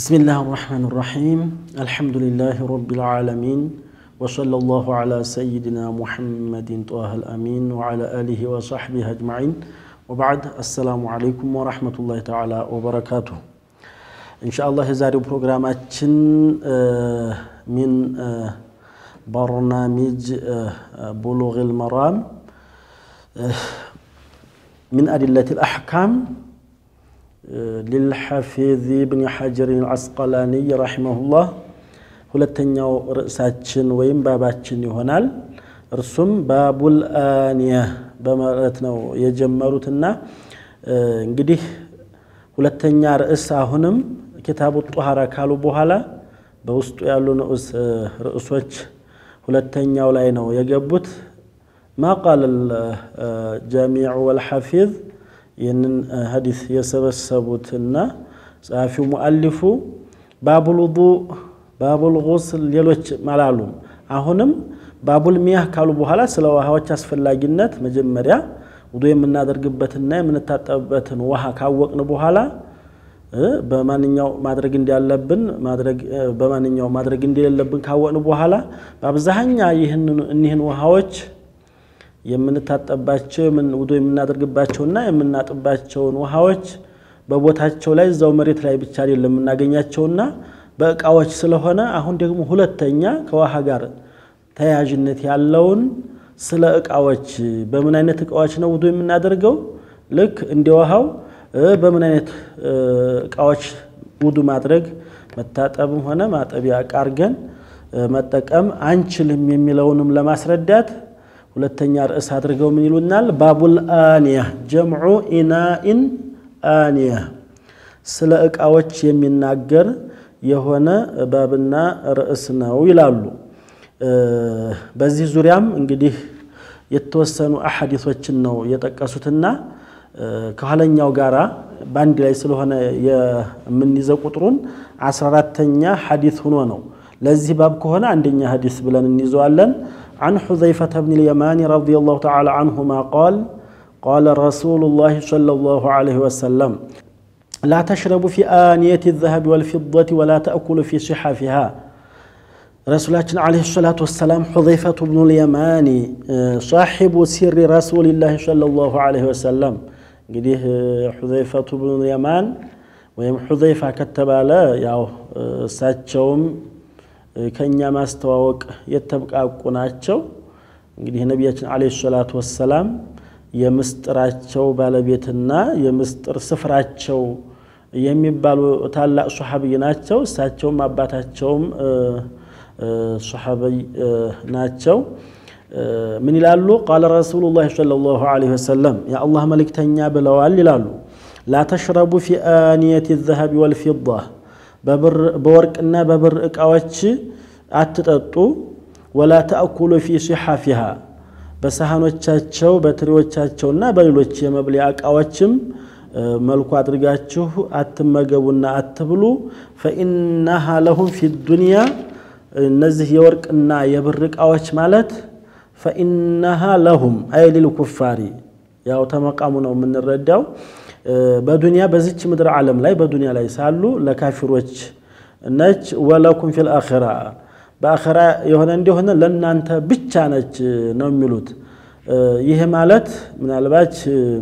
بسم الله الرحمن الرحيم الحمد لله رب العالمين وصلى الله على سيدنا محمد طه الأمين وعلى آله وصحبه أجمعين وبعد السلام عليكم ورحمة الله تعالى وبركاته إن شاء الله زاري بروغراماتشن من برنامج بلوغ المرام من أدلة الأحكام للحفيظ بن حجر العسقلاني رحمه الله ሁለተኛው ርዕሳችን ወይም ባባችን ይሆናል እርሱም ባቡል አንያ በማለት ነው የጀመሩትና እንግዲህ ሁለተኛ ርዕስ አሁንም ኪታቡ ጧሃራ ካሉ በኋላ በውስጡ ያሉ ንዑስ ርዕሶች ሁለተኛው ላይ ነው የገቡት ማ ቃል ጀሚዑ ወልሐፊዝ ይህንን ሀዲስ የሰበሰቡትና ጸሐፊው ሙአሊፉ ባቡል ውዱእ ባቡል ጉስል ሌሎች አላሉም። አሁንም ባቡል ሚያህ ካሉ በኋላ ስለ ውሃዎች አስፈላጊነት መጀመሪያ ውዱ የምናደርግበትና የምንታጠብበትን ውሃ ካወቅን በኋላ በማንኛው ማድረግ እንዳለብን በማንኛው ማድረግ እንደሌለብን ካወቅን በኋላ በአብዛኛ እኒህን ውሃዎች የምንታጠባቸው ውዱ የምናደርግባቸውና የምናጥባቸውን ውሃዎች በቦታቸው ላይ እዛው መሬት ላይ ብቻ አይደለም የምናገኛቸውና በእቃዎች ስለሆነ አሁን ደግሞ ሁለተኛ ከውሃ ጋር ተያያዥነት ያለውን ስለ እቃዎች በምን አይነት እቃዎች ነው ውዱ የምናደርገው ልክ እንደ ውሃው በምን አይነት እቃዎች ውዱ ማድረግ መታጠብም ሆነ ማጠቢያ እቃ አድርገን መጠቀም አንችልም የሚለውንም ለማስረዳት ሁለተኛ ርዕስ አድርገው ምን ይሉናል? ባቡል አንያ ጀምዑ ኢናኢን አንያ ስለ እቃዎች የሚናገር የሆነ ባብና ርዕስ ነው ይላሉ። በዚህ ዙሪያም እንግዲህ የተወሰኑ አሐዲሶችን ነው የጠቀሱትና ከኋለኛው ጋራ በአንድ ላይ ስለሆነ የምንይዘው ቁጥሩን አስራ አራተኛ ሐዲስ ሆኖ ነው። ለዚህ ባብ ከሆነ አንደኛ ሐዲስ ብለን እንይዘዋለን። عن حذيفة بن اليمان رضي الله تعالى عنهما قال قال رسول الله صلى الله عليه وسلم لا تشربوا في آنية الذهب والفضة ولا تأكلوا في صحافها رسولاتنا عليه الصلاة والسلام حذيفة بن اليمان صاحب سر رسول الله صلى الله عليه وسلم እንግዲህ ሑዘይፈቱ ብኑ የማን ወይም ሑዘይፋ ከተባለ ያው እሳቸውም ከእኛ ማስተዋወቅ የተብቃቁ ናቸው። እንግዲህ ነቢያችን ዓለይሂ ሰላቱ ወሰላም የምስጥራቸው ባለቤትና የምስጥር ስፍራቸው የሚባሉ ታላቅ ሶሐብይ ናቸው። እሳቸውም አባታቸውም ሶሐብይ ናቸው። ምን ይላሉ? ቃለ ረሱሉላህ ሰለላሁ ዐለይሂ ወሰለም የአላህ መልእክተኛ ብለዋል ይላሉ። ላተሽረቡ ፊ አንየት ዘሀቢ ወልፊዳ በወርቅና በብር ዕቃዎች አትጠጡ። ወላ ተአኩሉ ፊ ሲሓፊሃ በሳህኖቻቸው በትሪዎቻቸውና በሌሎች የመብሊያ ዕቃዎችም መልኩ አድርጋችሁ አትመገቡና አትብሉ። ፈኢናሃ ለሁም ፊ ዱንያ እነዚህ የወርቅና የብር ዕቃዎች ማለት ፈኢናሃ ለሁም አይ ሊልኩፋሪ ያው ተመቃሙ ነው የምንረዳው። በዱንያ በዚች ምድር ዓለም ላይ በዱንያ ላይ ሳሉ ለካፊሮች ነች። ወለኩም ፊል አኺራ በአኺራ የሆነ እንደሆነ ለእናንተ ብቻ ነች ነው የሚሉት። ይህ ማለት ምናልባች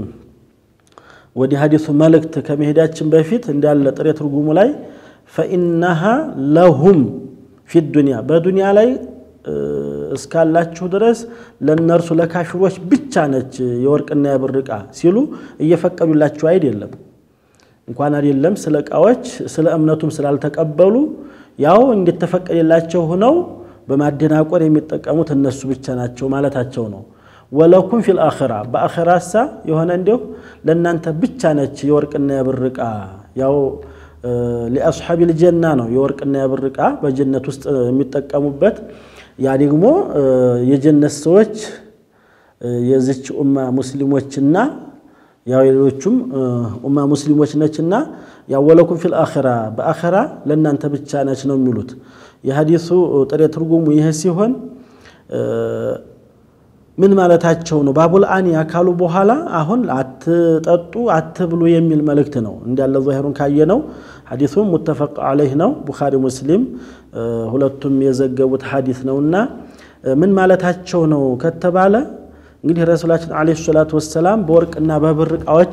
ወደ ሀዲሱ መልእክት ከመሄዳችን በፊት እንዳለ ጥሬ ትርጉሙ ላይ ፈኢናሃ ለሁም ፊ ዱንያ በዱንያ ላይ እስካላችሁ ድረስ ለእነርሱ ለካፊሮች ብቻ ነች የወርቅና የብር ዕቃ ሲሉ እየፈቀዱላችሁ አይደለም። እንኳን አይደለም ስለ ዕቃዎች ስለ እምነቱም ስላልተቀበሉ ያው እንደተፈቀደላቸው ሆነው በማደናቆር የሚጠቀሙት እነሱ ብቻ ናቸው ማለታቸው ነው። ወለኩም ፊል አኺራ በአኺራሳ የሆነ እንዲሁ ለእናንተ ብቻ ነች የወርቅና የብር ዕቃ ያው ሊአስሓቢል ጀና ነው የወርቅና የብር ዕቃ በጀነት ውስጥ የሚጠቀሙበት ያ ደግሞ የጀነት ሰዎች የዚች ኡማ ሙስሊሞችና ያው የሌሎቹም ኡማ ሙስሊሞች ነችና ያወለኩም ፊል አኺራ በአኺራ ለእናንተ ብቻ ነች ነው የሚሉት። የሀዲሱ ጥሬ ትርጉሙ ይህ ሲሆን ምን ማለታቸው ነው? ባቡል አንያ ካሉ በኋላ አሁን አትጠጡ አትብሉ የሚል መልእክት ነው። እንዳለ ዛሂሩን ካየነው ሐዲሱም ሙተፈቅ አለይህ ነው። ቡኻሪ ሙስሊም ሁለቱም የዘገቡት ሐዲስ ነውና ምን ማለታቸው ነው ከተባለ እንግዲህ ረሱላችን ዓለይሂ ሰላቱ ወሰላም በወርቅና በብር ዕቃዎች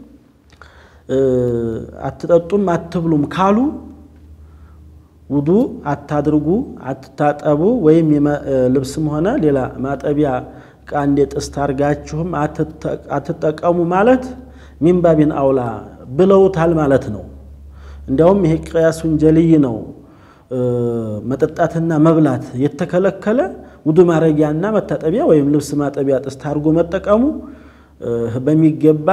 አትጠጡም አትብሉም ካሉ ውዱ አታድርጉ፣ አትታጠቡ ወይም ልብስም ሆነ ሌላ ማጠቢያ ዕቃ እንደ ጥስት አድርጋችሁም አትጠቀሙ ማለት ሚንባቢን አውላ ብለውታል ማለት ነው። እንዲያውም ይሄ ቅያሱን ጀልይ ነው። መጠጣትና መብላት የተከለከለ ውዱ ማድረጊያና መታጠቢያ ወይም ልብስ ማጠቢያ ጥስት አድርጎ መጠቀሙ በሚገባ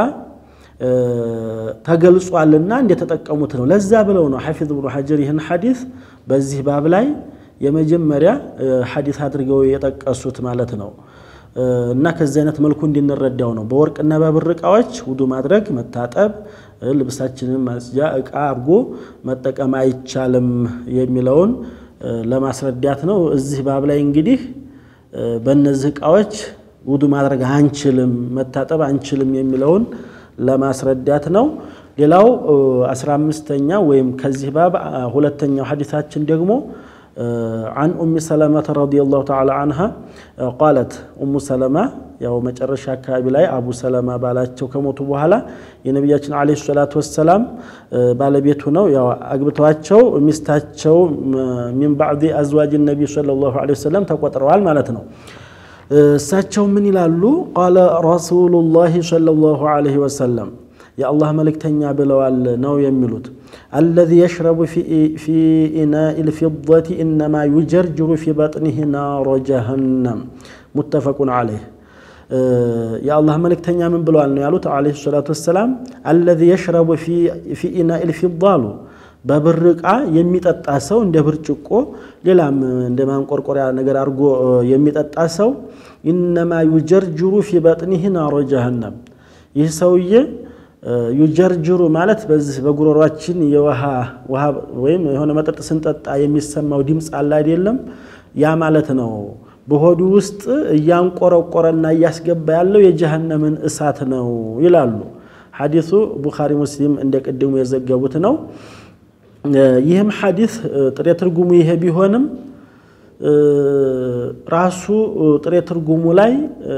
ተገልጿልና እንደተጠቀሙት ነው። ለዛ ብለው ነው ሐፊዝ ብኑ ሐጀር ይህን ሐዲስ በዚህ ባብ ላይ የመጀመሪያ ሐዲስ አድርገው የጠቀሱት ማለት ነው። እና ከዚህ አይነት መልኩ እንድንረዳው ነው። በወርቅና በብር ዕቃዎች ውዱ ማድረግ መታጠብ፣ ልብሳችንን ማጽጃ ዕቃ አድርጎ መጠቀም አይቻልም የሚለውን ለማስረዳት ነው። እዚህ ባብ ላይ እንግዲህ በእነዚህ ዕቃዎች ውዱ ማድረግ አንችልም፣ መታጠብ አንችልም የሚለውን ለማስረዳት ነው። ሌላው አስራ አምስተኛው ወይም ከዚህ ባብ ሁለተኛው ሐዲሳችን ደግሞ አን ኡሚ ሰለመተ ረዲየላሁ ተዓላ አንሃ ቃለት ኡሙ ሰለማ ያው መጨረሻ አካባቢ ላይ አቡ ሰለማ ባላቸው ከሞቱ በኋላ የነቢያችን ዓለይሂ ሰላቱ ወሰላም ባለቤቱ ነው። ያው አግብተዋቸው ሚስታቸው ሚን ባዕድ አዝዋጅ ነቢይ ሰለላሁ ዓለይሂ ወሰለም ተቆጥረዋል ማለት ነው። እሳቸው ምን ይላሉ? ቃለ ረሱሉላሂ ሰለላሁ ዓለይሂ ወሰለም የአላህ መልእክተኛ ብለዋል ነው የሚሉት አለዚ የሽረቡ ፊ ኢናኢ ልፊደቲ ኢነማ ዩጀርጅሩ ፊ በጥኒህ ናሮ ጀሀነም ሙተፈቁን ዓለይህ የአላህ መልእክተኛ ምን ብለዋል ነው ያሉት ዓለይሂ ሰላቱ ወሰላም አለዚ የሽረቡ ፊ ኢናኢ ልፊዳ አሉ በብር ዕቃ የሚጠጣ ሰው እንደ ብርጭቆ ሌላም እንደ ማንቆርቆሪያ ነገር አድርጎ የሚጠጣ ሰው ኢነማ ዩጀርጅሩ ፊ በጥኒህ ናሮ ጀሀነም ይህ ሰውዬ ዩጀርጅሩ ማለት በዚህ በጉሮሯችን የውሃ ውሃ ወይም የሆነ መጠጥ ስንጠጣ የሚሰማው ድምፅ አለ አይደለም? ያ ማለት ነው። በሆዱ ውስጥ እያንቆረቆረና እያስገባ ያለው የጀሃነምን እሳት ነው ይላሉ። ሐዲሱ ቡኻሪ ሙስሊም እንደ ቅድሙ የዘገቡት ነው። ይህም ሐዲስ ጥሬ ትርጉሙ ይሄ ቢሆንም ራሱ ጥሬ ትርጉሙ ላይ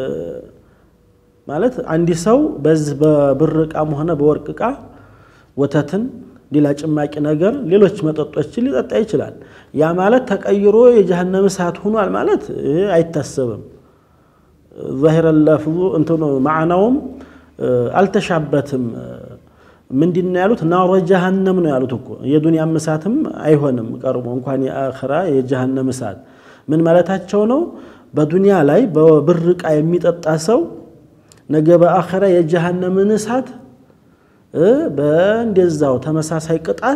ማለት አንድ ሰው በዚህ በብር ዕቃም ሆነ በወርቅ ዕቃ ወተትን፣ ሌላ ጭማቂ ነገር፣ ሌሎች መጠጦችን ሊጠጣ ይችላል። ያ ማለት ተቀይሮ የጀሃነም እሳት ሆኗል ማለት አይታሰብም። ዛሂረ ለፍዙ እንትኑ ማዕናውም አልተሻበትም። ምንድን ነው ያሉት? ናሮ ጀሃነም ነው ያሉት እኮ የዱንያም እሳትም አይሆንም ቀርቦ እንኳን የአኸራ የጀሃነም እሳት ምን ማለታቸው ነው? በዱንያ ላይ በብር ዕቃ የሚጠጣ ሰው ነገ በአኸራ የጀሃነምን እሳት በእንደዛው ተመሳሳይ ቅጣት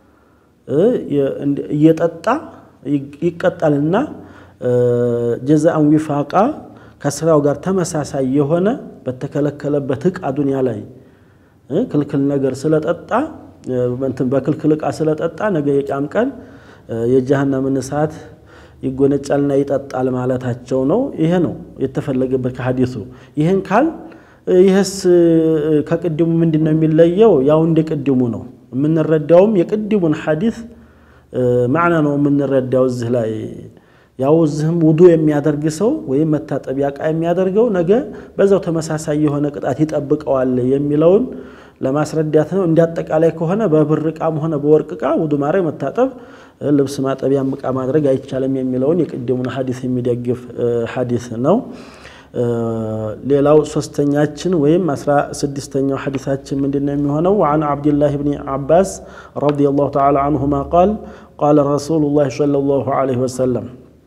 እየጠጣ ይቀጣልና ጀዛአን ዊፋቃ ከስራው ጋር ተመሳሳይ የሆነ በተከለከለበት ዕቃ ዱንያ ላይ ክልክል ነገር ስለጠጣ በክልክል ዕቃ ስለጠጣ ነገ የቂያም ቀን የጀሃነምን እሳት ይጎነጫልና ይጠጣል ማለታቸው ነው። ይሄ ነው የተፈለገበት ከሐዲሱ። ይህን ካል ይህስ ከቅድሙ ምንድን ነው የሚለየው? ያው እንደ ቅድሙ ነው የምንረዳውም የቅድሙን ሐዲስ ማዕና ነው የምንረዳው እዚህ ላይ ያው እዚህም ውዱ የሚያደርግ ሰው ወይም መታጠቢያ ዕቃ የሚያደርገው ነገ በዛው ተመሳሳይ የሆነ ቅጣት ይጠብቀዋል የሚለውን ለማስረዳት ነው። እንደ አጠቃላይ ከሆነ በብር ዕቃም ሆነ በወርቅ ዕቃ ውዱ ማድረግ፣ መታጠብ፣ ልብስ ማጠቢያም ዕቃ ማድረግ አይቻልም የሚለውን የቅድሙን ሐዲስ የሚደግፍ ሐዲስ ነው። ሌላው ሶስተኛችን ወይም አስራ ስድስተኛው ሐዲሳችን ምንድን ነው የሚሆነው? ወዓን ዓብድላህ ብኒ ዓባስ ረዲየላሁ ተዓላ አንሁማ ቃል ቃለ ረሱሉላህ ሰለላሁ ዐለይሂ ወሰለም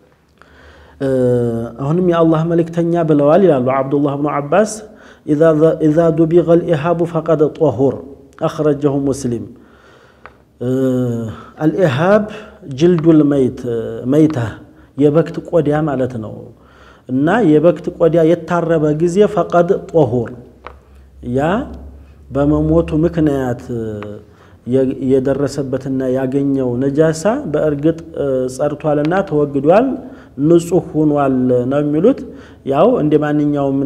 አሁንም የአላህ መልእክተኛ ብለዋል ይላሉ ዓብዱላህ ብኑ ዓባስ ኢዛ ዱቢገ ልኢሃቡ ፈቀድ ጦሁር አኽረጀሁ ሙስሊም አልኢሃብ ጅልዱል መይታ የበክት ቆዳ ማለት ነው እና የበክት ቆዳ የታረበ ጊዜ ፈቀድ ጦሁር ያ በመሞቱ ምክንያት የደረሰበትና ያገኘው ነጃሳ በእርግጥ ጸድቷልና ተወግዷል፣ ንጹህ ሆኗል ነው የሚሉት። ያው እንደ ማንኛውም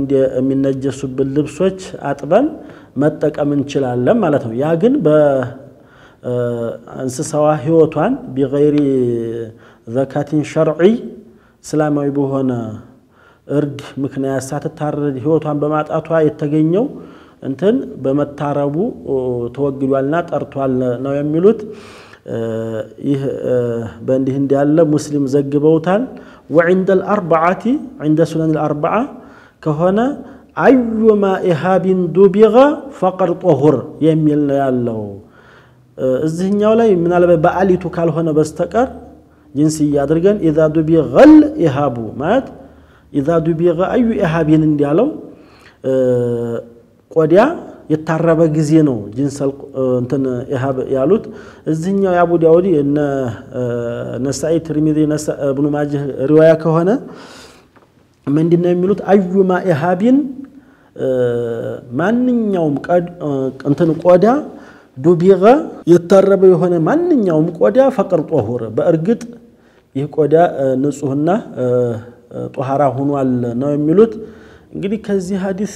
የሚነጀሱብን ልብሶች አጥበን መጠቀም እንችላለን ማለት ነው። ያ ግን እንስሳዋ ህይወቷን ቢገይሪ ዘካቲን ሸርዒ እስላማዊ በሆነ እርድ ምክንያት ሳትታረድ ህይወቷን በማጣቷ የተገኘው እንትን በመታረቡ ተወግዷልና ጠርቷል ነው የሚሉት። ይህ በእንዲህ እንዲያለ ሙስሊም ዘግበውታል። ወዕንደ ልአርበዓቲ ዕንደ ሱነን ልአርበዓ ከሆነ አዩማ ኢሃቢን ዱቢገ ፈቀድ ጦሁር የሚል ነው ያለው። እዚህኛው ላይ ምናልባት በአሊቱ ካልሆነ በስተቀር ጅንስያ አድርገን ኢዛ ዱቢገል ኢሃቡ ማለት ኢዛ ዱቢገ አዩ ኢሃቢን እንዲያለው ቆዳ የታረበ ጊዜ ነው ጅንሰል እንትን ኢሃብ ያሉት። እዚህኛው የአቡ ዳውድ እነ ነሳኢ ትርሚዚ እብኑ ማጅህ ሪዋያ ከሆነ ምንድን ነው የሚሉት? አዩማ ኢሃቢን ማንኛውም እንትን ቆዳ ዱቢገ የታረበ የሆነ ማንኛውም ቆዳ ፈቅር ጦሁር በእርግጥ ይህ ቆዳ ንጹህና ጦሃራ ሆኗል ነው የሚሉት። እንግዲህ ከዚህ ሀዲስ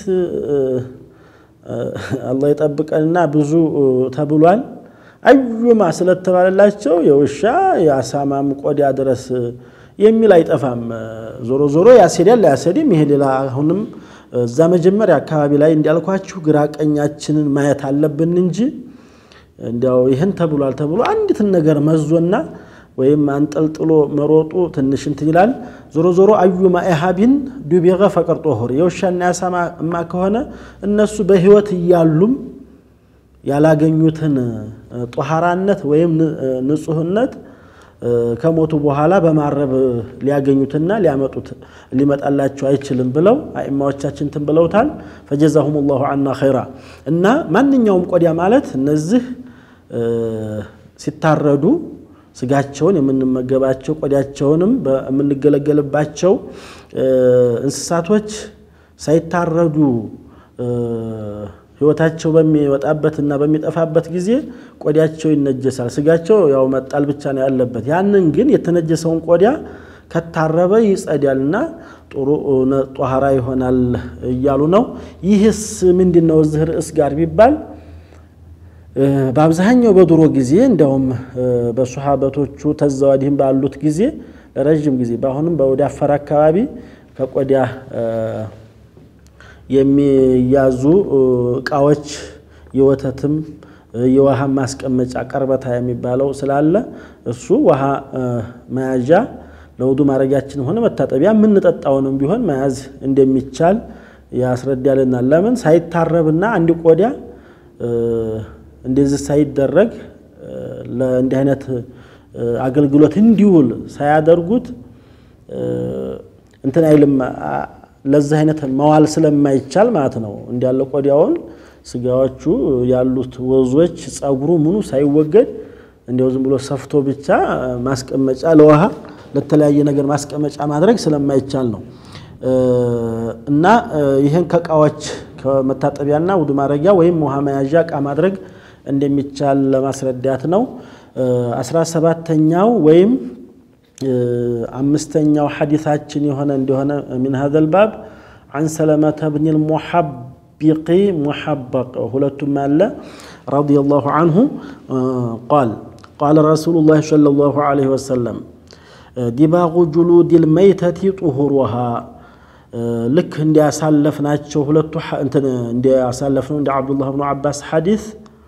አላህ ይጠብቀንና ብዙ ተብሏል። አዩማ ስለተባለላቸው የውሻ የአሳማም ቆዳ ድረስ የሚል አይጠፋም። ዞሮ ዞሮ ያስሄዳል ላያስሄድም ይሄ ሌላ አሁንም እዛ መጀመሪያ አካባቢ ላይ እንዲያልኳችሁ ግራ ቀኛችንን ማየት አለብን እንጂ እንዲያው ይህን ተብሏል ተብሎ አንዲትን ነገር መዞና ወይም አንጠልጥሎ መሮጡ ትንሽ እንትን ይላል። ዞሮ ዞሮ አዩማ ኢሃቢን ዱቢገ ፈቀር ጦሁር የውሻና የአሳማ ከሆነ እነሱ በህይወት እያሉም ያላገኙትን ጦሃራነት ወይም ንጹህነት ከሞቱ በኋላ በማረብ ሊያገኙትና ሊያመጡት ሊመጣላቸው አይችልም ብለው አኢማዎቻችን ትን ብለውታል። ፈጀዛሁም ላሁ አና ኸይራ እና ማንኛውም ቆዳ ማለት እነዚህ ሲታረዱ ስጋቸውን የምንመገባቸው ቆዳቸውንም የምንገለገልባቸው እንስሳቶች ሳይታረዱ ህይወታቸው በሚወጣበትና በሚጠፋበት ጊዜ ቆዳቸው ይነጀሳል። ስጋቸው ያው መጣል ብቻ ነው ያለበት። ያንን ግን የተነጀሰውን ቆዳ ከታረበ ይጸዳልና ጥሩ ጧሃራ ይሆናል እያሉ ነው። ይህስ ምንድን ነው እዚህ ርዕስ ጋር ቢባል በአብዛኛው በድሮ ጊዜ እንዲያውም በሱሐበቶቹ ተዘዋዲህም ባሉት ጊዜ ለረዥም ጊዜ በአሁንም በወደ አፋር አካባቢ ከቆዳ የሚያዙ እቃዎች የወተትም የውሃ ማስቀመጫ ቀርበታ የሚባለው ስላለ እሱ ውሃ መያዣ ለውዱ ማድረጊያችን ሆነ መታጠቢያ የምንጠጣውንም ቢሆን መያዝ እንደሚቻል ያስረዳልናል። ለምን ሳይታረብና አንድ ቆዳ እንደዚህ ሳይደረግ ለእንዲህ አይነት አገልግሎት እንዲውል ሳያደርጉት እንትን አይልም ለዚህ አይነት መዋል ስለማይቻል ማለት ነው። እንዲያለ ቆዳውን ስጋዎቹ ያሉት ወዞች፣ ጸጉሩ ምኑ ሳይወገድ እንዲያው ዝም ብሎ ሰፍቶ ብቻ ማስቀመጫ ለውሃ ለተለያየ ነገር ማስቀመጫ ማድረግ ስለማይቻል ነው እና ይህን ከእቃዎች ከመታጠቢያና ውዱ ማድረጊያ ወይም ውሃ መያዣ እቃ ማድረግ እንደሚቻል ለማስረዳት ነው። አስራ ሰባተኛው ወይም አምስተኛው ሐዲታችን የሆነ እንደሆነ ሚን ሀዘል ባብ አን ሰለመተ ብኒል ሙሐቢቂ ሙሐበቅ ሁለቱም አለ ረዲየላሁ አንሁ ቃል ቃለ ረሱሉላህ ሰለላሁ ዐለይሂ ወሰለም ዲባጉ ጁሉዲል መይተቲ ጡሁሩሃ ልክ እንዲያሳለፍናቸው ሁለቱ እንዲያሳለፍነው እንደ አብዱላህ ብኑ አባስ ሐዲስ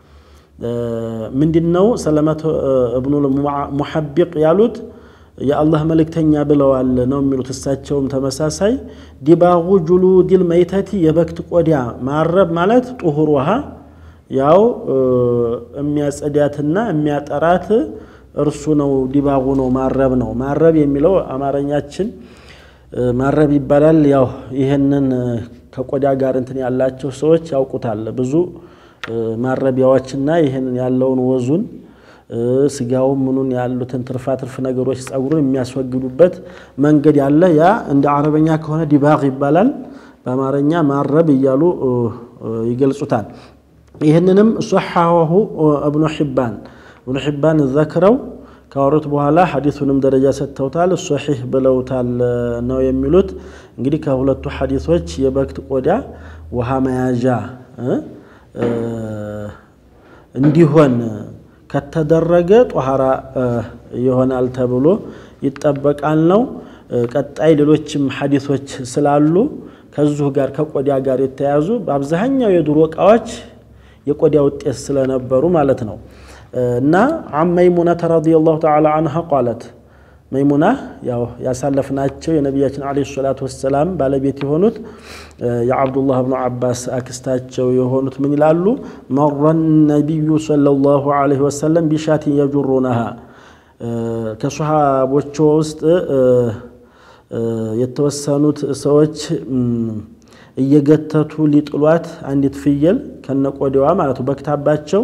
ምንድን ነው ሰለመተ እብኑ ሙሐቢቅ ያሉት የአላህ መልእክተኛ ብለዋል ነው የሚሉት። እሳቸውም ተመሳሳይ ዲባጉ ጁሉዲል መይተቲ የበክት ቆዳ ማረብ ማለት ጡሁር ውሃ ያው የሚያጸዳትና የሚያጠራት እርሱ ነው። ዲባጉ ነው ማረብ ነው። ማረብ የሚለው አማርኛችን ማረብ ይባላል። ያው ይህንን ከቆዳ ጋር እንትን ያላቸው ሰዎች ያውቁታል። ብዙ ማረቢያዎችና ይህንን ያለውን ወዙን ስጋውን ምኑን ያሉትን ትርፋ ትርፍ ነገሮች ጸጉሩን የሚያስወግዱበት መንገድ ያለ ያ እንደ አረበኛ ከሆነ ዲባግ ይባላል። በአማርኛ ማረብ እያሉ ይገልጹታል። ይህንንም ሶሐሁ እብኑ ሒባን እብኑ ሒባን ዘክረው ካወሩት በኋላ ሐዲሱንም ደረጃ ሰጥተውታል። ሶሒህ ብለውታል ነው የሚሉት። እንግዲህ ከሁለቱ ሐዲሶች የበክት ቆዳ ውሃ መያዣ እንዲሆን ከተደረገ ጧሃራ ይሆናል ተብሎ ይጠበቃል ነው። ቀጣይ ሌሎችም ሐዲሶች ስላሉ ከዚሁ ጋር ከቆዳ ጋር የተያዙ በአብዛኛው የድሮ እቃዎች የቆዳ ውጤት ስለነበሩ ማለት ነው። እና አን መይሙነተ ረዲየላሁ ተዓላ አንሃ ቃለት መይሙና ያው ያሳለፍናቸው የነቢያችን ዓለይሂ ሰላቱ ወሰላም ባለቤት የሆኑት የዓብዱላህ ብኑ አባስ አክስታቸው የሆኑት ምን ይላሉ? መረ ነቢዩ ሰለላሁ ዓለይሂ ወሰለም ቢሻቲን የጁሩነሃ ከሰሃቦቹ ውስጥ የተወሰኑት ሰዎች እየገተቱ ሊጥሏት አንዲት ፍየል ከነቆዳዋ ማለት ነው በክታባቸው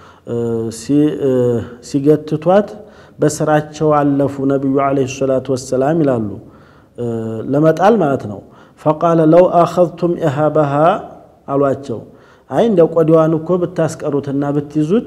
ሲገትቷት በስራቸው አለፉ ነቢዩ ዓለይሂ ሰላቱ ወሰላም ይላሉ ለመጣል ማለት ነው። ፈቃለ ለው አኸዝቱም ኢሃበሃ አሏቸው። አይ እንደ ቆዳዋን እኮ ብታስቀሩትና ብትይዙት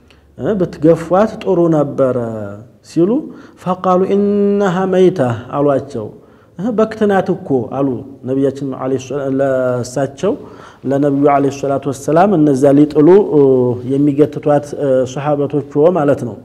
ብትገፏት ጥሩ ነበረ ሲሉ ፈቃሉ ኢነሃ መይታ አሏቸው። በክትናት እኮ አሉ ነቢያችን ለእሳቸው ለነቢዩ ዓለይሂ ሰላቱ ወሰላም እነዚያ ሊጥሉ የሚገትቷት ሰሓበቶች ማለት ነው።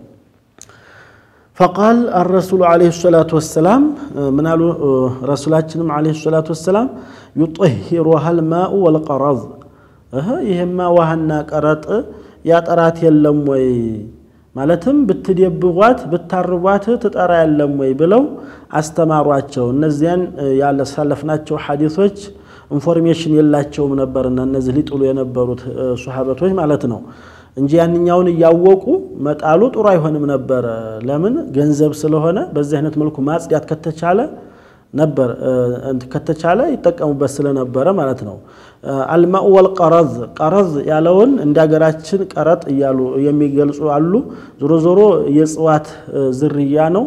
ፈቃል አረሱሉ ዓለይሂ ሰላቱ ወሰላም ምን አሉ? ረሱላችንም ዓለይሂ ሰላቱ ወሰላም ዩጠሂሩሃል ማኡ ወልቀረዝ ይህማ ውሃና ቀረጥ ያጠራት የለም ወይ ማለትም ብትደብቧት ብታርቧት ትጠራ የለም ወይ ብለው አስተማሯቸው። እነዚያን ያሳለፍናቸው ሐዲሶች ኢንፎርሜሽን የላቸውም ነበርና እነዚህ ሊጥሉ የነበሩት ሶሓበቶች ማለት ነው እንጂ ያንኛውን እያወቁ መጣሉ ጥሩ አይሆንም ነበረ። ለምን ገንዘብ ስለሆነ በዚህ አይነት መልኩ ማጽዳት ከተቻለ ነበር ከተቻለ ይጠቀሙበት ስለነበረ ማለት ነው። አልማኡ ወልቀረዝ ቀረዝ ያለውን እንደ ሀገራችን ቀረጥ እያሉ የሚገልጹ አሉ። ዞሮ ዞሮ የእጽዋት ዝርያ ነው።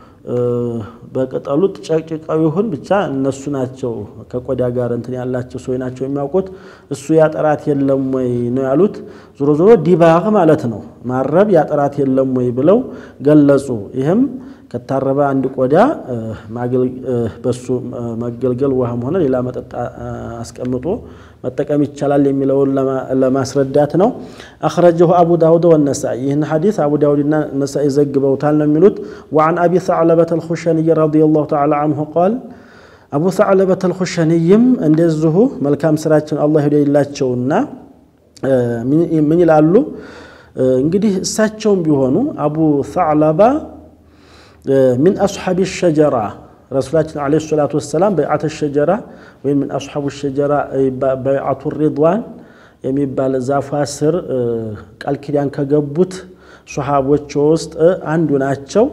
በቅጠሉ ጨቅጭቀው ይሁን ብቻ እነሱ ናቸው ከቆዳ ጋር እንትን ያላቸው ሰዎች ናቸው የሚያውቁት። እሱ ያጠራት የለም ወይ ነው ያሉት። ዞሮ ዞሮ ዲባግ ማለት ነው ማረብ ያጠራት የለም ወይ ብለው ገለጹ። ይህም ከታረበ አንድ ቆዳ በሱ መገልገል ውሃም ሆነ ሌላ መጠጥ አስቀምጦ መጠቀም ይቻላል የሚለውን ለማስረዳት ነው። አኽረጀሁ አቡ ዳውድ ወነሳኢ ይህን ሐዲስ አቡ ዳውድና ነሳኢ ዘግበውታል ነው የሚሉት። ወዓን አቢ ሰዕለበት አልኹሸንይ ረዲየላሁ ተዓላ አንሁ ቃል አቡ ሰዕለበት አልኹሸንይም እንደዚሁ መልካም ስራችን አላህ ይውደድላቸውና ምን ይላሉ እንግዲህ እሳቸውም ቢሆኑ አቡ ሰዕለባ ሚን አስሓቢ ሸጀራ ረሱላችን ዓለይሂ ሰላቱ ወሰላም በይዓተ ሸጀራ ወይም ምን አስሓቡ ሸጀራ በይዓቱ ሪድዋን የሚባል ዛፏ ስር ቃል ኪዳን ከገቡት ሶሓቦች ውስጥ አንዱ ናቸው።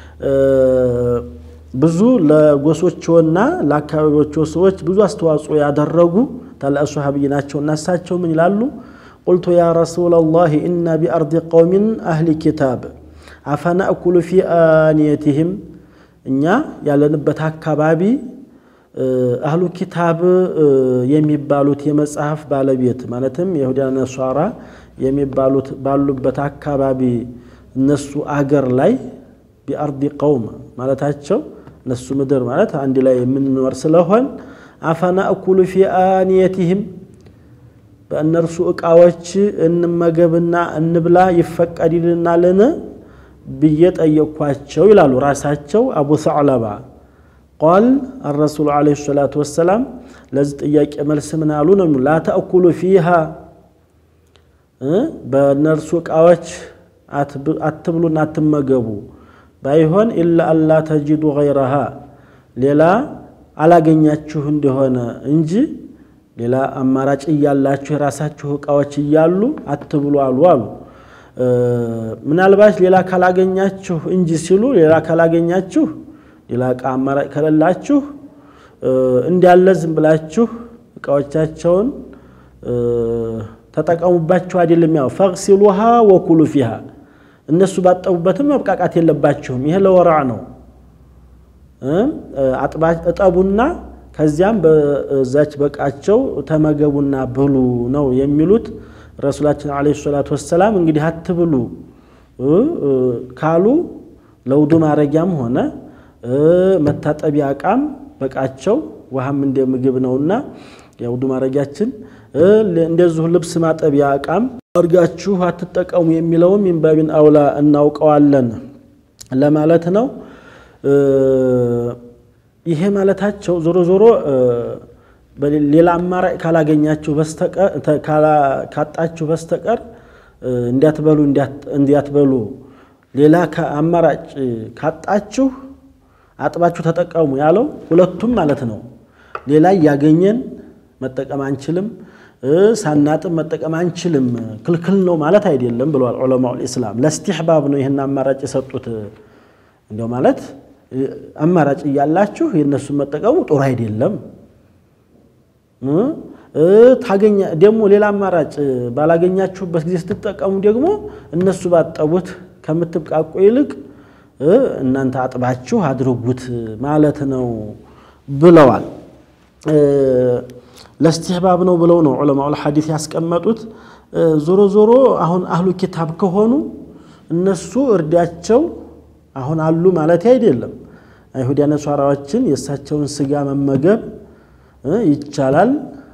ብዙ ለጎሶችና ለአካባቢዎቸው ሰዎች ብዙ አስተዋጽኦ ያደረጉ ታላቅ ሶሓብይ ናቸው እና እሳቸው ምን ይላሉ? ቁልቱ ያ ረሱለላህ ኢና ቢአርዲ ቀውሚን አህሊ ኪታብ አፈናእኩሉ ፊ አንየትህም እኛ ያለንበት አካባቢ አህሉ ኪታብ የሚባሉት የመጽሐፍ ባለቤት ማለትም የይሁዳና ነሷራ የሚባሉት ባሉበት አካባቢ እነሱ አገር ላይ ቢአርዲ ቀውም ማለታቸው እነሱ ምድር ማለት አንድ ላይ የምንኖር ስለሆን አፈናእኩሉ ፊ አንየትህም በእነርሱ ዕቃዎች እንመገብና እንብላ ይፈቀድልናልን ብዬ ጠየቅኳቸው ይላሉ ራሳቸው አቡ ሰዕለባ ቃል አረሱሉ ዓለይሂ ሰላቱ ወሰላም ለዚህ ጥያቄ መልስ ምን አሉ ነው ላ ተእኩሉ ፊሃ በእነርሱ ዕቃዎች አትብሉና አትመገቡ ባይሆን ኢላ አላ ተጂዱ ገይረሃ ሌላ አላገኛችሁ እንደሆነ እንጂ ሌላ አማራጭ እያላችሁ የራሳችሁ ዕቃዎች እያሉ አትብሉ አሉ አሉ ምናልባት ሌላ ካላገኛችሁ እንጂ ሲሉ ሌላ ካላገኛችሁ ሌላ ዕቃ አማራጭ ከሌላችሁ እንዳለ ዝም ብላችሁ ዕቃዎቻቸውን ተጠቀሙባችሁ አይደለም። ያው ፈግሲሉሃ ወኩሉ ፊሃ እነሱ ባጠቡበትም መብቃቃት የለባችሁም። ይሄ ለወራዕ ነው። እጠቡና ከዚያም በዛች በቃቸው ተመገቡና ብሉ ነው የሚሉት ረሱላችን ዓለይሂ ሰላቱ ወሰላም። እንግዲህ አትብሉ ካሉ ለውዱ ማረጊያም ሆነ መታጠቢያ ዕቃም በቃቸው ውሃም እንደ ምግብ ነውና የውዱ ማረጊያችን እንደዚሁ ልብስ ማጠቢያ ዕቃም እርጋችሁ አትጠቀሙ የሚለውም ሚንባቢን አውላ እናውቀዋለን ለማለት ነው። ይሄ ማለታቸው ዞሮ ዞሮ ሌላ አማራጭ ካላገኛችሁ በስተቀር ካጣችሁ በስተቀር እንዲያትበሉ እንዲያትበሉ ሌላ አማራጭ ካጣችሁ አጥባችሁ ተጠቀሙ ያለው ሁለቱም ማለት ነው። ሌላ እያገኘን መጠቀም አንችልም፣ ሳናጥብ መጠቀም አንችልም፣ ክልክል ነው ማለት አይደለም ብለዋል ዑለማኡል ኢስላም። ለስቲሕባብ ነው ይህን አማራጭ የሰጡት። እንዲያው ማለት አማራጭ እያላችሁ የእነሱን መጠቀሙ ጥሩ አይደለም። ታገኛ ደግሞ ሌላ አማራጭ ባላገኛችሁበት ጊዜ ስትጠቀሙ ደግሞ እነሱ ባጠቡት ከምትብቃቁ ይልቅ እናንተ አጥባችሁ አድርጉት ማለት ነው ብለዋል። ለስቲሕባብ ነው ብለው ነው ዑለማኡል ሐዲስ ያስቀመጡት። ዞሮ ዞሮ አሁን አህሉ ኪታብ ከሆኑ እነሱ እርዳቸው አሁን አሉ ማለት አይደለም። አይሁድ ነሷራዎችን የእሳቸውን ስጋ መመገብ ይቻላል፣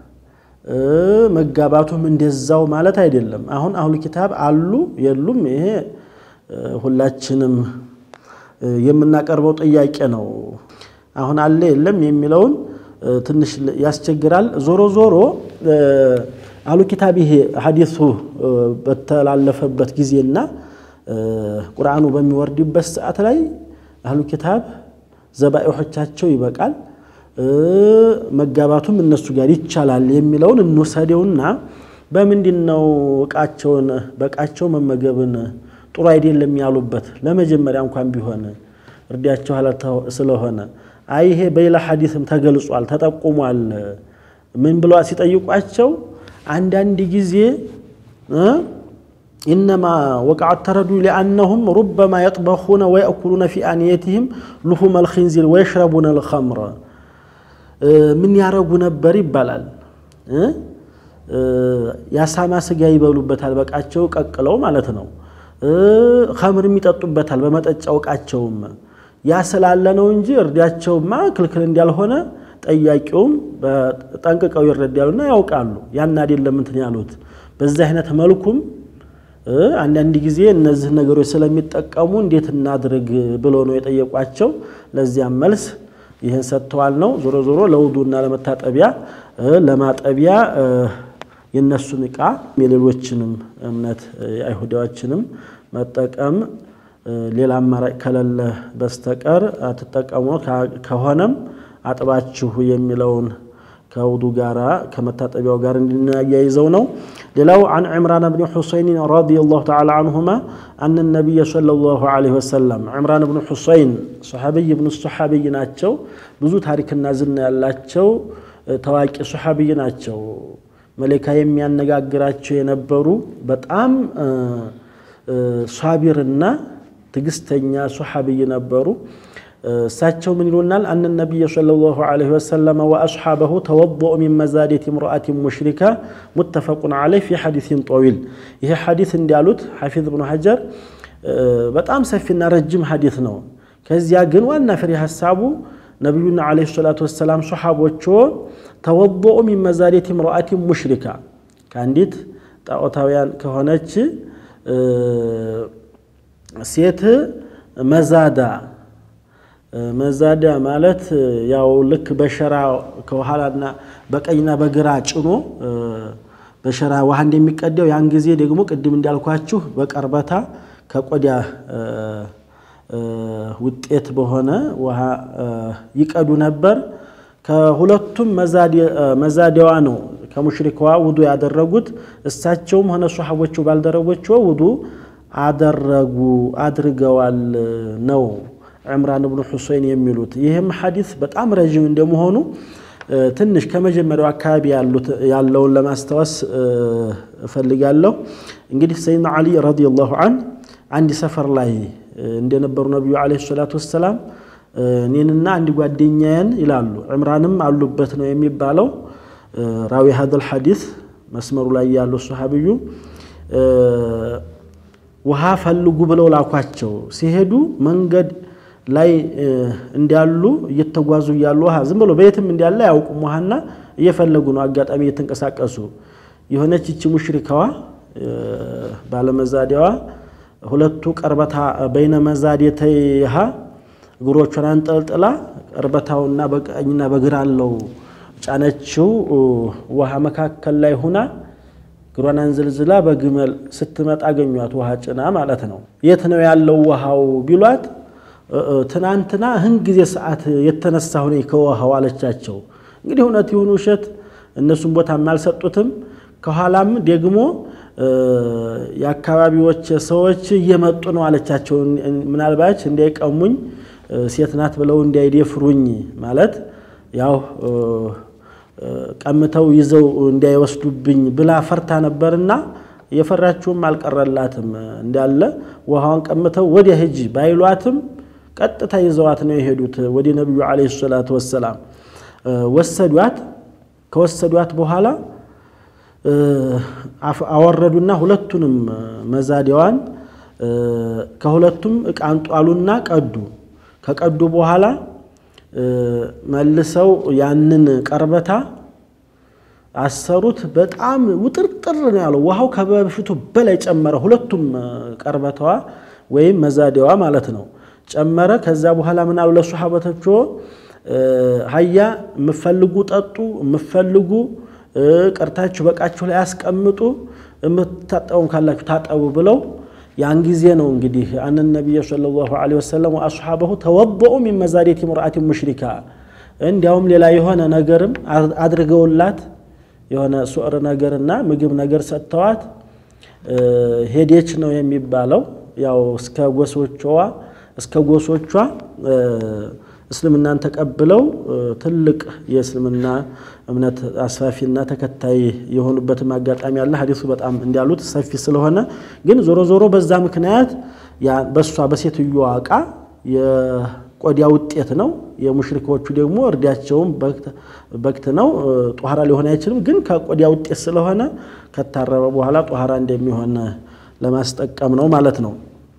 መጋባቱም እንደዛው ማለት አይደለም። አሁን አህሉ ኪታብ አሉ የሉም፣ ይሄ ሁላችንም የምናቀርበው ጥያቄ ነው። አሁን አለ የለም የሚለውን ትንሽ ያስቸግራል። ዞሮ ዞሮ አህሉ ኪታብ ይሄ ሐዲሱ በተላለፈበት ጊዜና ቁርአኑ በሚወርድበት ሰዓት ላይ አህሉ ኪታብ ዘባኤሖቻቸው ይበቃል፣ መጋባቱም እነሱ ጋር ይቻላል የሚለውን እንውሰደውና በምንድን ነው እቃቸውን በእቃቸው መመገብን ጥሩ አይደለም ያሉበት? ለመጀመሪያ እንኳን ቢሆን እርዳቸው ስለሆነ አይ ይሄ በሌላ ሐዲስም ተገልጿል ተጠቁሟል። ምን ብለዋ ሲጠይቋቸው አንዳንድ ጊዜ ኢነማ ወቃዐት ተረዱ ሊአነሁም ሩበማ የጥበኹነ ወየእኩሉነ ፊ አንየትህም ልሁመ ልኽንዚር ወየሽረቡነ ልኸምረ ምን ያረጉ ነበር ይባላል። የአሳማ ስጋ ይበሉበታል፣ በቃቸው ቀቅለው ማለት ነው። ኸምርም ይጠጡበታል በመጠጫው እቃቸውም። ያ ስላለ ነው እንጂ እርዳቸውማ ክልክል እንዳልሆነ ጠያቂውም ጠንቅቀው ይረዳሉና ያውቃሉ። ያን አይደለም እንትን ያሉት በዚህ አይነት መልኩም አንዳንድ ጊዜ እነዚህ ነገሮች ስለሚጠቀሙ እንዴት እናድርግ ብሎ ነው የጠየቋቸው። ለዚያም መልስ ይህን ሰጥተዋል ነው። ዞሮ ዞሮ ለውዱና ለመታጠቢያ ለማጠቢያ የነሱን እቃ የሌሎችንም እምነት አይሁዳዎችንም መጠቀም ሌላ አማራጭ ከሌለ በስተቀር አትጠቀሙ። ከሆነም አጥባችሁ የሚለውን ከውዱ ጋራ ከመታጠቢያው ጋር እንድናያይዘው ነው። ሌላው አን ዕምራን ብን ሑሰይን ረዲየላሁ ተዓላ አንሁማ አነ ነቢይ ሰለላሁ ዐለይሂ ወሰለም ዕምራን ብን ሑሰይን ሶሓቢይ ብን ሶሓቢይ ናቸው። ብዙ ታሪክና ዝና ያላቸው ታዋቂ ሶሓቢይ ናቸው። መሌካ የሚያነጋግራቸው የነበሩ በጣም ሷቢርና ትዕግስተኛ ሶሓቢይ ነበሩ። እሳቸው ምን ይሉናል? አነ ነቢይ ሰለላሁ ዐለይሂ ወሰለም ወአስሓበሁ ተወضኡ ሚን መዛዴት እምርአትን ሙሽሪካ ሙተፈቁን ዐለይህ ፊ ሐዲሲን ጠዊል። ይሄ ሐዲስ እንዲያሉት ሐፊዝ ብኑ ሐጀር በጣም ሰፊና ረጅም ሐዲስ ነው። ከዚያ ግን ዋና ፍሬ ሀሳቡ ነቢዩና ዐለይሂ ሰላቱ ወሰላም ሶሓቦቹ ተወضኡ ሚን መዛዴት እምርአትን ሙሽሪካ ከአንዲት ጣዖታውያን ከሆነች ሴት መዛዳ መዛዳ ማለት ያው ልክ በሸራ ከኋላና በቀኝና በግራ ጭኖ በሸራ ውሃ እንደሚቀዳው ያን ጊዜ ደግሞ ቅድም እንዳልኳችሁ በቀርበታ ከቆዳ ውጤት በሆነ ውሃ ይቀዱ ነበር። ከሁለቱም መዛዲያዋ ነው ከሙሽሪካዋ ውዱ ያደረጉት። እሳቸውም ሆነ ሶሐቦቹ ባልደረቦቹ ውዱ አደረጉ አድርገዋል ነው ዕምራን ብኑ ሑሰይን የሚሉት። ይህም ሐዲስ በጣም ረዥም እንደመሆኑ ትንሽ ከመጀመሪያው አካባቢ ያለውን ለማስታወስ እፈልጋለሁ። እንግዲህ ሰይድና ዓሊ ረዲየላሁ አን አንድ ሰፈር ላይ እንደነበሩ ነቢዩ ዓለይሂ ሰላቱ ወሰላም እኔንና አንድ ጓደኛዬን ይላሉ። ዕምራንም አሉበት ነው የሚባለው ራዊ ሀዘል ሐዲስ መስመሩ ላይ ያለው ሰሓብዩ ውሃ ፈልጉ ብለው ላኳቸው። ሲሄዱ መንገድ ላይ እንዳሉ እየተጓዙ እያሉ ውሃ ዝም ብሎ በየትም እንዳለ አያውቁም። ውሃና እየፈለጉ ነው። አጋጣሚ እየተንቀሳቀሱ የሆነች ይቺ ሙሽሪካዋ ባለመዛዴዋ ሁለቱ ቀርበታ በይነ መዛዴተይሃ እግሮቿን አንጠልጥላ ቀርበታውና በቀኝና በግራ አለው ጫነችው ውሃ መካከል ላይ ሁና እግሯን አንዝልዝላ በግመል ስትመጣ አገኟት። ውሃ ጭና ማለት ነው። የት ነው ያለው ውሃው ቢሏት ትናንትና ህን ጊዜ ሰዓት የተነሳ ሁኔ ከውሃው አለቻቸው። እንግዲህ እውነት ይሁን ውሸት እነሱም ቦታም አልሰጡትም። ከኋላም ደግሞ የአካባቢዎች ሰዎች እየመጡ ነው አለቻቸው። ምናልባች እንዳይቀሙኝ ሴት ናት ብለው እንዳይደፍሩኝ ማለት ያው ቀምተው ይዘው እንዳይወስዱብኝ ብላ ፈርታ ነበርና የፈራችውም አልቀረላትም። እንዳለ ውሃዋን ቀምተው ወዲያ ሂጂ ባይሏትም ቀጥታ ይዘዋት ነው የሄዱት ወደ ነቢዩ ዓለይሂ ሰላቱ ወሰላም ወሰዷት። ከወሰዷት በኋላ አወረዱና ሁለቱንም መዛዲያዋን ከሁለቱም ዕቃ አንጧሉና ቀዱ። ከቀዱ በኋላ መልሰው ያንን ቀርበታ አሰሩት። በጣም ውጥርጥር ነው ያለው። ውሃው ከበፊቱ በላይ ጨመረ። ሁለቱም ቀርበታዋ ወይም መዛዲያዋ ማለት ነው ጨመረ። ከዛ በኋላ ምን አሉ ለሶሓበቶች ሀያ የምፈልጉ ጠጡ፣ የምፈልጉ ቀርታችሁ በቃችሁ ላይ አስቀምጡ፣ የምታጠቡም ካላችሁ ታጠቡ ብለው ያን ጊዜ ነው እንግዲህ አን ነቢይ ሰለላሁ ዐለይሂ ወሰለም ወአስሓበሁ ተወበኡ ሚን መዛዴት ምርአት ሙሽሪካ እንዲያውም ሌላ የሆነ ነገርም አድርገውላት የሆነ ሱዕር ነገርና ምግብ ነገር ሰጥተዋት ሄዴች ነው የሚባለው። ያው እስከ ጎሶቿ እስከ ጎሶቿ እስልምናን ተቀብለው ትልቅ የእስልምና እምነት አስፋፊና ተከታይ የሆኑበትም አጋጣሚ አለ። ሀዲሱ በጣም እንዲያሉት ሰፊ ስለሆነ ግን ዞሮ ዞሮ በዛ ምክንያት በእሷ በሴትዮዋ ዕቃ የቆዳ ውጤት ነው። የሙሽሪኮቹ ደግሞ እርዳቸውም በክት ነው። ጧሃራ ሊሆን አይችልም። ግን ከቆዳ ውጤት ስለሆነ ከታረበ በኋላ ጧሃራ እንደሚሆን ለማስጠቀም ነው ማለት ነው።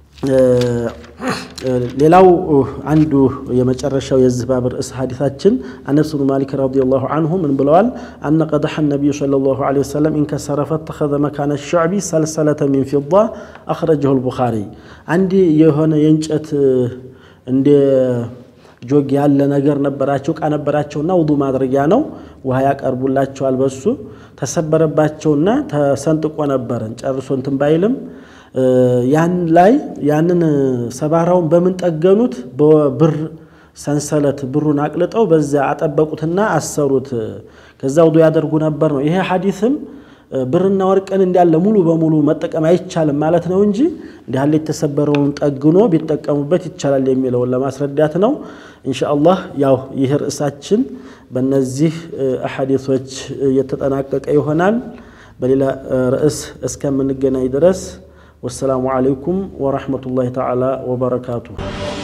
ሌላው አንዱ የመጨረሻው የዚህ ባብ ርዕስ ሐዲታችን አነስ ብኑ ማሊክ ረዲየላሁ አንሁ ምን ብለዋል? አነ ቀደሐ ነቢዩ ሰለላሁ ዐለይሂ ወሰለም ኢንከሰረ ፈተኸዘ መካነ ሸዕቢ ሰልሰለተ ሚን ፊዳ አኽረጀሁ አልቡኻሪ። አንድ የሆነ የእንጨት እንደ ጆግ ያለ ነገር ነበራቸው፣ ዕቃ ነበራቸውና ውዱ ማድረጊያ ነው። ውሃ ያቀርቡላቸዋል። በሱ ተሰበረባቸውና ተሰንጥቆ ነበረን ጨርሶ እንትን ባይልም ያን ላይ ያንን ሰባራውን በምን ጠገኑት? በብር ሰንሰለት ብሩን አቅልጠው በዚያ አጠበቁትና አሰሩት። ከዛ ውዱ ያደርጉ ነበር ነው። ይሄ ሐዲስም ብርና ወርቅን እንዳለ ሙሉ በሙሉ መጠቀም አይቻልም ማለት ነው እንጂ እንዲህ ያለ የተሰበረውን ጠግኖ ቢጠቀሙበት ይቻላል የሚለውን ለማስረዳት ነው። ኢንሻአላህ ያው ይህ ርዕሳችን በእነዚህ አሐዲሶች የተጠናቀቀ ይሆናል። በሌላ ርዕስ እስከምንገናኝ ድረስ ወሰላሙ ዓለይኩም ወረሕመቱላሂ ተዓላ ወበረካቱሁ።